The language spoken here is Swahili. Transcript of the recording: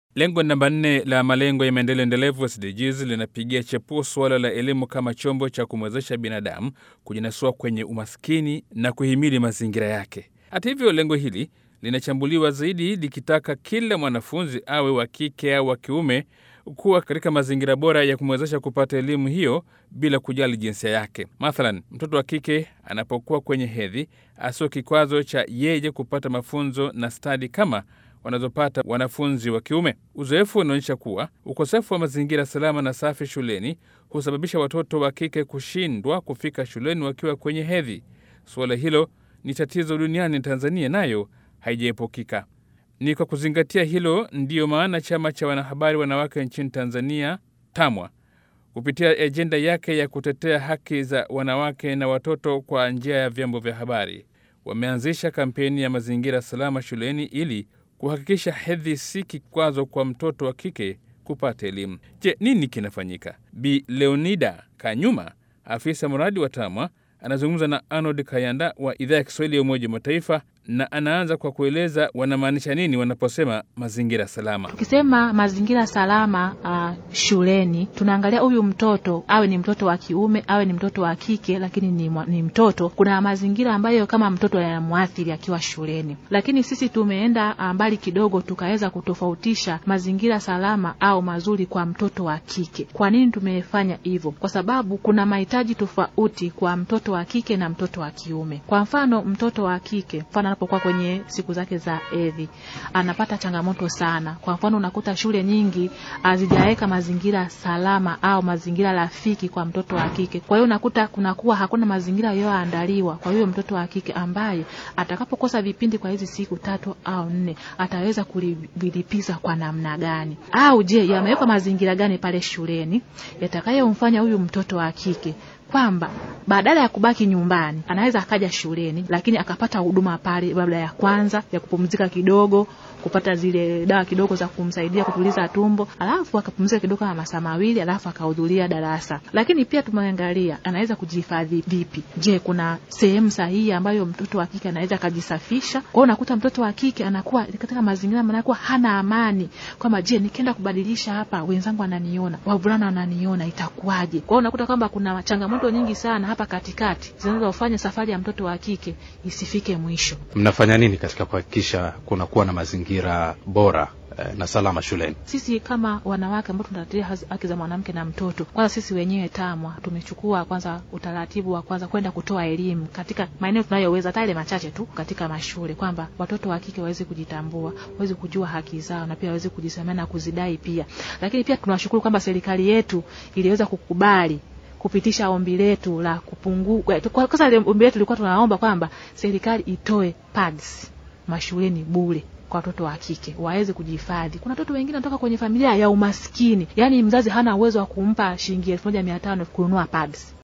Lengo namba nne la malengo ya maendeleo endelevu SDGs linapigia chepuo suala la elimu kama chombo cha kumwezesha binadamu kujinasua kwenye umaskini na kuhimili mazingira yake. Hata hivyo, lengo hili linachambuliwa zaidi likitaka kila mwanafunzi awe wa kike au wa kiume kuwa katika mazingira bora ya kumwezesha kupata elimu hiyo bila kujali jinsia yake. Mathalan, mtoto wa kike anapokuwa kwenye hedhi asio kikwazo cha yeye kupata mafunzo na stadi kama wanazopata wanafunzi wa kiume. Uzoefu unaonyesha kuwa ukosefu wa mazingira salama na safi shuleni husababisha watoto wa kike kushindwa kufika shuleni wakiwa kwenye hedhi. Suala hilo ni tatizo duniani, Tanzania nayo haijaepukika. Ni kwa kuzingatia hilo ndiyo maana chama cha wanahabari wanawake nchini Tanzania TAMWA kupitia ajenda yake ya kutetea haki za wanawake na watoto kwa njia ya vyombo vya habari wameanzisha kampeni ya mazingira salama shuleni ili kuhakikisha hedhi si kikwazo kwa mtoto wa kike kupata elimu. Je, nini kinafanyika? Bi Leonida Kanyuma, afisa mradi wa TAMWA, anazungumza na Arnold Kayanda wa idhaa ya Kiswahili ya Umoja wa Mataifa na anaanza kwa kueleza wanamaanisha nini wanaposema mazingira salama. Tukisema mazingira salama uh, shuleni tunaangalia huyu mtoto awe ni mtoto wa kiume awe ni mtoto wa kike, lakini ni, ni mtoto. Kuna mazingira ambayo kama mtoto yanamwathiri akiwa shuleni, lakini sisi tumeenda mbali kidogo, tukaweza kutofautisha mazingira salama au mazuri kwa mtoto wa kike. Kwa nini tumefanya hivyo? Kwa sababu kuna mahitaji tofauti kwa mtoto wa kike na mtoto wa kiume. Kwa mfano, mtoto wa kike mfano anapokuwa kwenye siku zake za hedhi anapata changamoto sana. Kwa mfano, unakuta shule nyingi hazijaweka mazingira salama au mazingira rafiki kwa mtoto wa kike. Kwa hiyo unakuta kunakuwa hakuna mazingira yaliyoandaliwa kwa hiyo mtoto wa kike ambaye atakapokosa vipindi kwa hizi siku tatu au nne ataweza kulivilipiza kwa namna gani? Au je, yamewekwa mazingira gani pale shuleni yatakayomfanya huyu mtoto wa kike kwamba badala ya kubaki nyumbani anaweza akaja shuleni, lakini akapata huduma pale, labda ya kwanza ya kupumzika kidogo, kupata zile dawa kidogo za kumsaidia kutuliza tumbo, alafu akapumzika kidogo kama masaa mawili, alafu akahudhuria darasa. Lakini pia tumeangalia anaweza kujihifadhi vipi. Je, kuna sehemu sahihi ambayo mtoto wa kike anaweza akajisafisha? Kwa hiyo unakuta mtoto wa kike anakuwa katika mazingira manakuwa hana amani, kwamba je, nikienda kubadilisha hapa wenzangu wananiona, wavulana wananiona, itakuwaje? Kwa hiyo unakuta kwamba kuna changamoto nyingi sana hapa katikati zinazofanya safari ya mtoto wa kike isifike mwisho. Mnafanya nini katika kuhakikisha kunakuwa na mazingira bora na salama shuleni? Sisi kama wanawake ambao tunatetea haki za mwanamke na mtoto, kwanza sisi wenyewe TAMWA tumechukua kwanza utaratibu wa kwanza kwenda kutoa elimu katika maeneo tunayoweza, hata ile machache tu katika mashule, kwamba watoto wa kike waweze kujitambua, waweze kujua haki zao na pia waweze kujisemea na kuzidai pia. Lakini pia tunawashukuru kwamba serikali yetu iliweza kukubali kupitisha ombi letu la kupungua. Kwanza ombi letu lilikuwa tunaomba kwamba serikali itoe pads mashuleni bure kwa watoto wa kike waweze kujihifadhi. Kuna watoto wengine wanatoka kwenye familia ya umaskini, yaani mzazi hana uwezo wa kumpa shilingi elfu moja mia tano kununua pads.